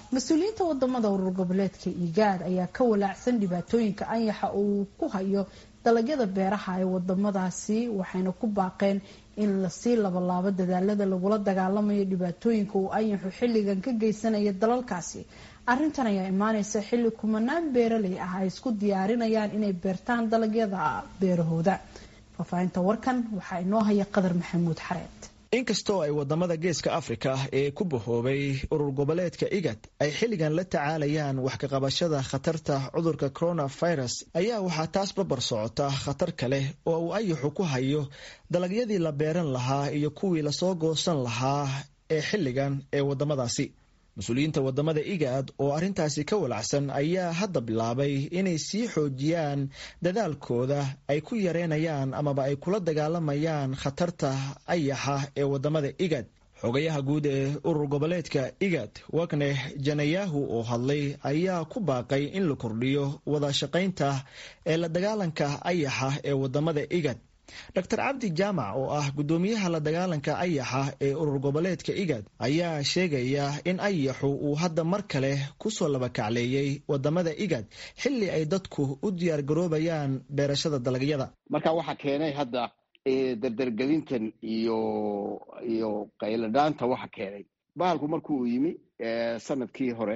mas-uuliyiinta wadamada urur goboleedka igaad ayaa ka walaacsan dhibaatooyinka anyaxa uu ku hayo dalagyada beeraha ee wadamadaasi waxayna ku baaqeen in lasii labalaabo dadaalada lagula dagaalamayo dhibaatooyinka uu anyaxu xilligan ka geysanaya dalalkaasi arrintan ayaa imaaneysa xilli kumanaan beeraley ah ay isku diyaarinayaan inay beertaan dalagyada beerahooda faahfaahinta warkan waxaa inoo haya qadar maxamuud xareed inkastoo ay wadamada geeska afrika ee ku bahoobay urur goboleedka igad ay xilligan la tacaalayaan wax kaqabashada khatarta cudurka coronavirus ayaa waxaa taas babar socota khatar kale oo uu ayaxu ku hayo dalagyadii la beeran lahaa iyo kuwii lasoo goosan lahaa ee xilligan ee wadamadaasi mas-uuliyiinta wadamada igaad oo arrintaasi ka walacsan ayaa hadda bilaabay inay sii xoojiyaan dadaalkooda ay ku yareynayaan amaba ay kula dagaalamayaan khatarta ayaxa ee wadamada igad xogayaha guud ee urur goboleedka igad wagne janayahu oo hadlay ayaa ku baaqay in la kordhiyo wada shaqaynta ee la dagaalanka ayaxa ee wadamada igad dr cabdi jaamac oo ah guddoomiyaha la dagaalanka ayaxa ee urur goboleedka igad ayaa sheegaya in ayaxu uu hadda mar kale kusoo labakacleeyey wadamada igad xilli ay dadku u diyaar garoobayaan beerashada dalagyada marka waxaa keenay hadda dardargelintan iyo iyo qayladhaanta waxa keenay bahalku markuu yimi sanadkii hore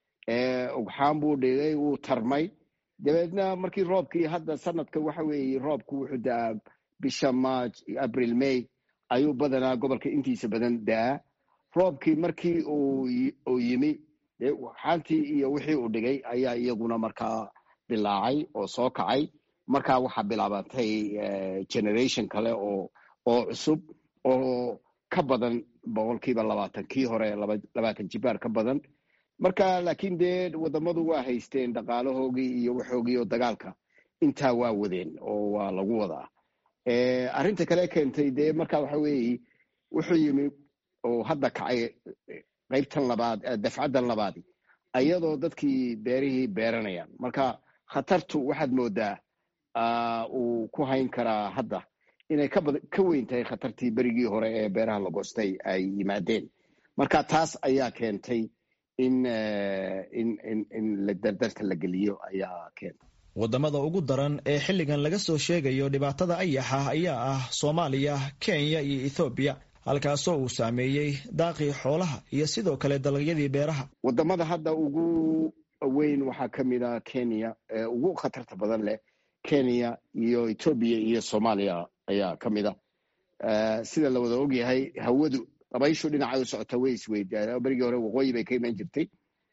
ugxaan buu dhigay wuu tarmay dabeedna markii roobkii hadda sanadka waxa weeye roobku wuxuu da-aa bisha march april may ayuu badanaa gobolka intiisa badan da-aa roobkii markii uu yimi xaantii iyo wixii uu dhigay ayaa iyaguna markaa bilaacay oo soo kacay markaa waxaa bilaabatay generation kale oo oo cusub oo ka badan boqolkiiba labaatan kii hore labaatan jibaar ka badan marka laakiin dee wadamadu waa haysteen dhaqaalahoogii iyo waxoogii oo dagaalka intaa waa wadeen oo waa lagu wadaa arrinta kale keentay dee marka waxa weeye wuxuu yimi oo hadda kacay qaybtan labaad dafcaddan labaadi ayadoo dadkii beerihii beeranayaan marka khatartu waxaad moodaa uu ku hayn karaa hadda inay ka weyn tahay khatartii berigii hore ee beeraha la goostay ay yimaadeen marka taas ayaa keentay in in dardarta la geliyo ayaa keenta wadamada ugu daran ee xilligan laga soo sheegayo dhibaatada ayaxa ayaa ah soomaaliya kenya iyo ethoobiya halkaasoo uu saameeyey daaqii xoolaha iyo sidoo kale dalagyadii beeraha wadamada hadda ugu weyn waxaa ka mid a kenya ee ugu khatarta badan leh kenya iyo ethoobiya iyo soomaaliya ayaa ka mid a sida la wada ogyahay hawadu dabayshu dhinacay u socota way isweydaa berigii hore waqooyi bay ka iman jirtay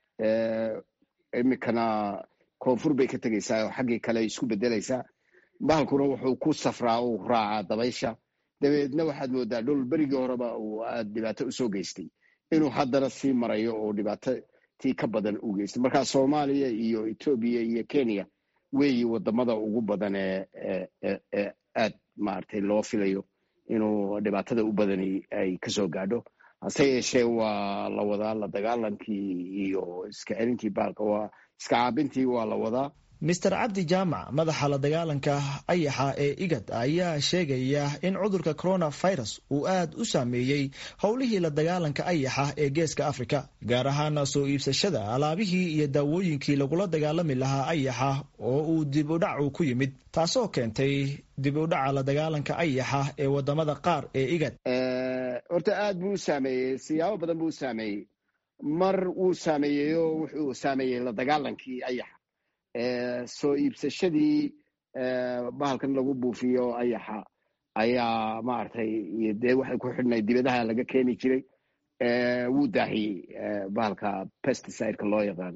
iminkana koonfur bay ka tegeysaa oo xaggii kale isku bedelaysaa bahalkuna wuxuu ku safraa uu raacaa dabaysha dabeedna waxaad moodaa dhul berigii horeba uu aad dhibaato usoo geystay inuu haddana sii marayo oo dhibaato tii ka badan u geystay marka soomaaliya iyo etoobiya iyo kenya weeyi wadamada ugu badan ee aad maaragtay loo filayo inuu dhibaatada u badani ay kasoo gaadho hase yeeshee waa la wadaa la dagaalankii iyo iska celintii baalka waa iska caabintii waa la wadaa master cabdi jaamac madaxa la dagaalanka ayaxa ee igad ayaa sheegaya in cudurka coronavirus uu aad u saameeyey howlihii la dagaalanka ayaxa ee geeska afrika gaar ahaana soo iibsashada alaabihii iyo daawooyinkii lagula dagaalami lahaa ayaxa oo uu dib u dhacu ku yimid taasoo keentay dib u dhaca la dagaalanka ayaxa ee wadamada qaar ee igad horta aad buu u saameeyey siyaabo badan buu u saameeyey mar wuu saameeyey oo wuxuu saameeyey la dagaalankii ayaxa soo iibsashadii bahalkan lagu buufiyo ayaxa ayaa maaragtay iyo dee waxay ku xidhnay dibadaha laga keeni jiray wuu daahiyey bahalka pesticide-ka loo yaqaan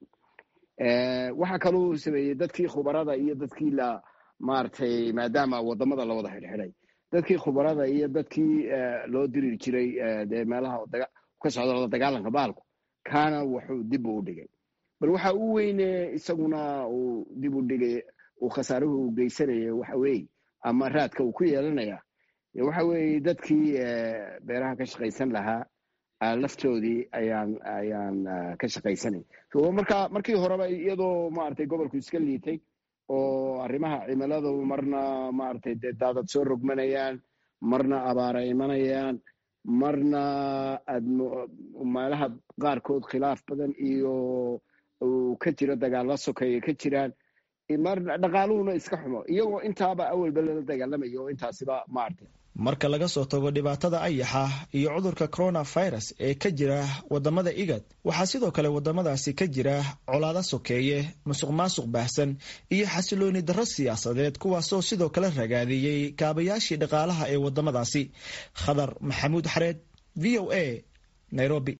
waxa kaluu sameeyey dadkii khubarada iyo dadkii la maaragtay maadaama wadamada la wada xidhxidhay dadkii khubarada iyo dadkii loo diriri jiray dee meelaha ka socda la dagaalanka bahalku kaana wuxuu dib u dhigay bal waxa u weyne isaguna uu dib u dhigay uu khasaaruhu geysanaya waxa weeye ama raadka uu ku yeelanaya waxa weeye dadkii beeraha ka shaqaysan lahaa laftoodii ayaan ayaan ka shaqaysanay marka markii horeba iyadoo maaragtay gobolku iska liitay oo arrimaha cimiladu marna maaragtay dee daadad soo rogmanayaan marna abaara imanayaan marna aad meelaha qaarkood khilaaf badan iyo uu ka jiro dagaalla sokeeye ka jiraan marna dhaqaaluhuna iska xumo iyagoo intaaba awalba lala dagaalamayo oo intaasiba maartay marka laga soo tago dhibaatada ayaxa iyo cudurka coronavirus ee ka jira wadamada igad waxaa sidoo kale wadamadaasi ka jira colaado sokeeye musuq maasuq baahsan iyo xasilooni darro siyaasadeed kuwaasoo sidoo kale ragaadiyey kaabayaashii dhaqaalaha ee wadamadaasi khadar maxamuud xareed v o a nairobi